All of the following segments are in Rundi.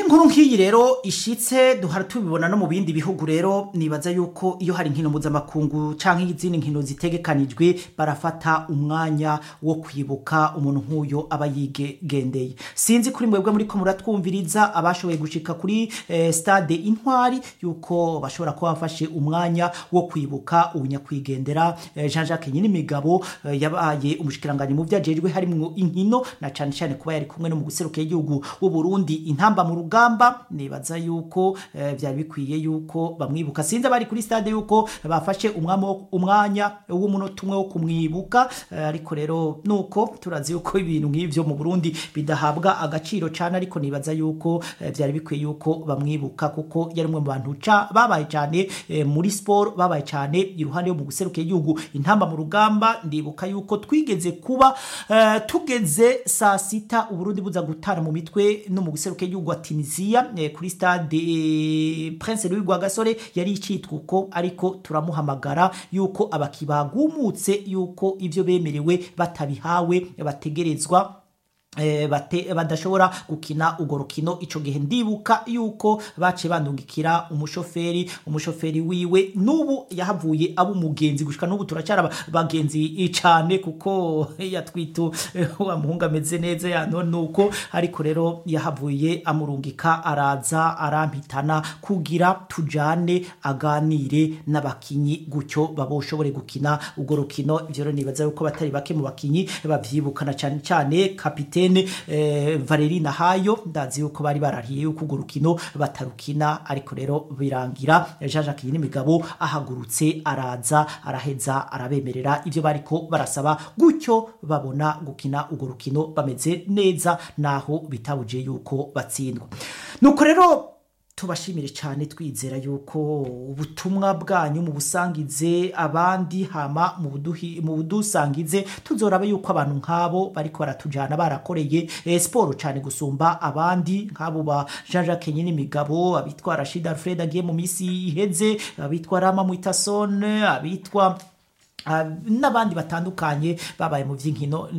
inkuru nk'iyi rero ishitse duhora tubibona no mu bindi bihugu rero nibaza yuko iyo hari inkino mpuzamakungu canke izindi nkino zitegekanijwe barafata umwanya wo kwibuka umuntu nk'uyo aba yigendeye sinzi kuri mwebwe muriko muratwumviriza abashoboye gushika kuri eh, stade intwari yuko bashobora kuba bafashe umwanya wo kwibuka ubunyakwigendera eh, Jean Jacques Nyinimigabo eh, yabaye umushikiranganje mu vyajejwe harimwo inkino na cane cane kuba yari kumwe no mu guserukira igihugu w'u Burundi intamba mu rugamba nibaza yuko eh, vyari bikwiye yuko bamwibuka sinzi abari kuri stade yuko bafashe umwamo umwanya w'umunota umwe wo kumwibuka eh, ariko rero nuko turazi yuko ibintu nk'ivyo mu Burundi bidahabwa agaciro cane ariko nibaza yuko eh, vyari bikwiye yuko bamwibuka kuko yari umwe mu bantu ca babaye cane eh, muri sport babaye cane iruhande yo mu guserukira igihugu intamba mu rugamba ndibuka yuko twigeze kuba eh, tugeze saa sita uburundi buza gutana mu mitwe no mu guseruka igihugu wa Tunisia eh, kuri stade eh, Prince Louis Rwagasore yari icitwa uko ariko turamuhamagara yuko abakibagumutse yuko ivyo bemerewe batabihawe bategerezwa Eh, bate badashobora gukina ugo rukino ico gihe ndibuka yuko bace bandungikira umushoferi umushoferi wiwe nubu yahavuye abo umugenzi gushika nubu turacara bagenzi cane kuko yatwitu wa muhungu ameze neza yano nuko ariko rero yahavuye amurungika araza arampitana kugira tujane aganire n'abakinyi gutyo baboshobore gukina ugo rukino ivyo rero nibaza yuko batari bake mu bakinyi bavyibukana cane cane kapitene eh, Valeri Nahayo ndazi yuko bari barariye yuko urwo rukino batarukina ariko rero birangira Jean Jacques Nyinimigabo ahagurutse araza araheza arabemerera ivyo bariko barasaba gutyo babona gukina urwo rukino bameze neza naho bitabuje yuko batsindwa nuko rero tubashimire cyane twizera yuko ubutumwa bwanyu mu busangize abandi hama mu buduhi mu budusangize tuzoraba yuko abantu nk'abo bariko baratujana barakoreye eh, siporo cyane gusumba abandi nk'abo ba Jean Jacques Nyinimigabo abitwa Rashid Alfred agiye mu misi iheze abitwa Rama Muitasone abitwa Uh, n'abandi batandukanye babaye mu vy'inkino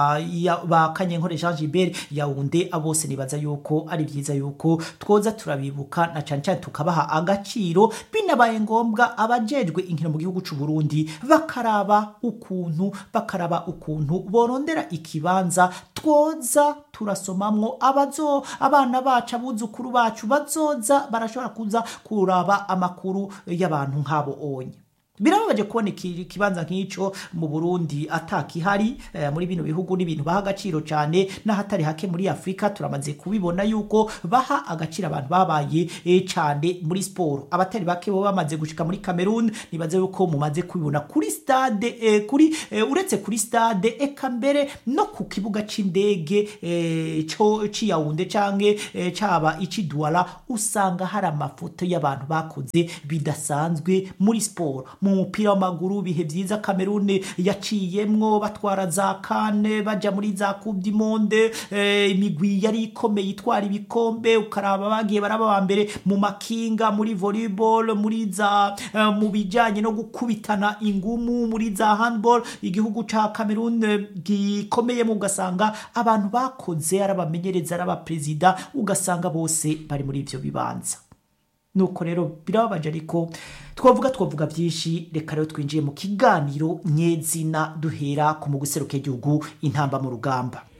ba Kanyenkore Jean Gilbert Yaounde abose nibaza yuko ari vyiza yuko twoza turabibuka na cane cane tukabaha agaciro binabaye ngombwa abajejwe inkino mu gihugu c'u Burundi bakaraba ukuntu bakaraba ukuntu borondera ikibanza twoza turasomamwo abazo abana bacu abuzukuru bacu bazoza barashobora kuza kuraba amakuru y'abantu nk'abo onye birababaje kubona ikibanza nk'ico mu Burundi atakihari eh, muri bino bihugu n'ibintu baha agaciro cyane n'ahatari hake muri Afrika turamaze kubibona yuko baha agaciro abantu babaye eh, cyane muri sport abatari bake bo bamaze gushika muri Cameroon nibaze yuko mumaze kubibona kuri stade eh, kuri eh, uretse kuri stade eka mbere no ku kibuga c'indege eh, cyo ciyaunde canke eh, caba ici Douala usanga hari amafoto y'abantu bakoze bidasanzwe muri sport mu mupira w'amaguru bihe byiza Cameroon yaciyemwo batwara za kane baja muri za Coupe du Monde eh, imigwi yari ikomeye itwara ibikombe ukaraba bagiye baraba ba mbere mu makinga muri volleyball muri za eh, mu bijanye no gukubitana ingumu muri za handball igihugu ca Cameroon gikomeye mu ugasanga abantu bakoze arabamenyereza arabaperezida ugasanga bose bari muri ivyo bibanza nuko rero birababaje ariko twavuga twavuga byinshi reka rero twinjiye mu kiganiro nyezina duhera ku mu guseruka igihugu intamba mu rugamba